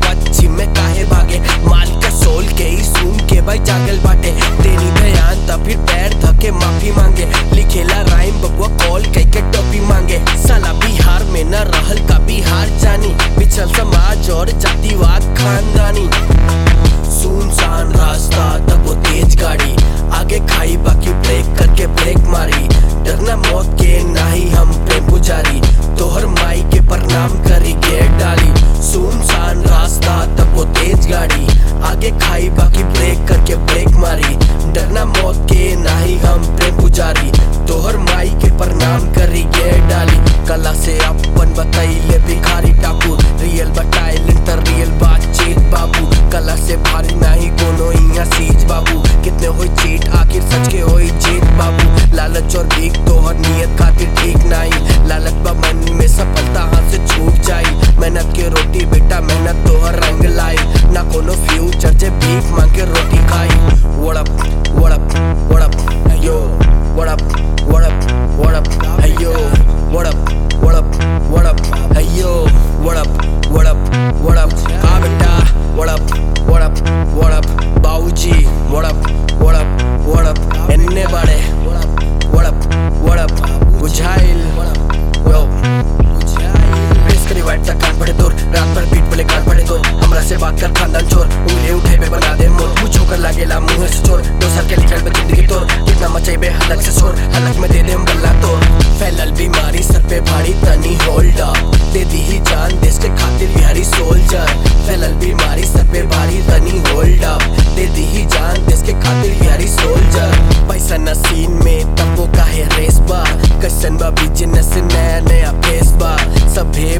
पश्चिम में काहे भागे माल के सोल के ही सुन के भाई जागल बाटे तेरी ध्यान तब फिर पैर धके माफी मांगे लिखेला राइम बबुआ कॉल कई के टोपी मांगे साला बिहार में न रहल का बिहार जानी पिछल समाज और जातिवाद खानदानी सुनसान रास्ता तब वो तेज गाड़ी आगे खाई बाकी ब्रेक करके ब्रेक मारी डरना मौत के नाही हम प्रेम पुजारी तोहर माई के प्रणाम करी गेट डाली सुनसान रास्ता तब वो तेज गाड़ी आगे खाई बाकी ब्रेक करके ब्रेक मारी डरना मौत के नाही हम प्रेम पुजारी तोहर माई के प्रणाम करी गेट डाली कला से अपन बतैले भिखारी टापू रियल बताइल तर रियल बातचीत बाबू कला से भारी नहीं कोनो इहाँ सीज बाबू कितने होई चीट आखिर सच के होई जीत बाबू लालच और भीख तोहर नियत खातिर ठीक नहीं लालच बा मन में सफलता हाथ से छूट जाई मेहनत के रोटी बेटा मेहनत तोहर रंग लाई ना कोनो फ्यूचर जे भीख मांग के रोटी खाई वड़प वड़प वड़प यो वड़प वड़प वड़प अयो वड़प वड़प वड़प अयो वड़प वड़प वड़प आ बेटा वड़प वड़प वड़प बाबूजी वड़प वड़प वड़प एन्ने बाड़े वड़प वड़प बुझाइल यो प्रेस करी वाइट तक कान पड़े तोर रात भर पीठ बोले कान पड़े तोर हमरा से बात कर खानदान चोर उंगली उठे पे बना दे मोर मुझ होकर लागेला मुंह से चोर दो साल के निकल बे जिंदगी तोर कितना मचाइबे हलक से शोर हलक में दे दे हम गल्ला तोर फैलल बीमारी सर पे भारी तनी होल्ड अप दे दी ही जान देश के खातिर बिहारी सोल्जर फैलल बीमारी सर पे भारी तनी होल्ड अप दे दी ही जान देश के खातिर बिहारी सोल्जर पैसा न सीन में तब वो काहे रेस बा कैसन बा बिजनेस नया नया फेस बा सभे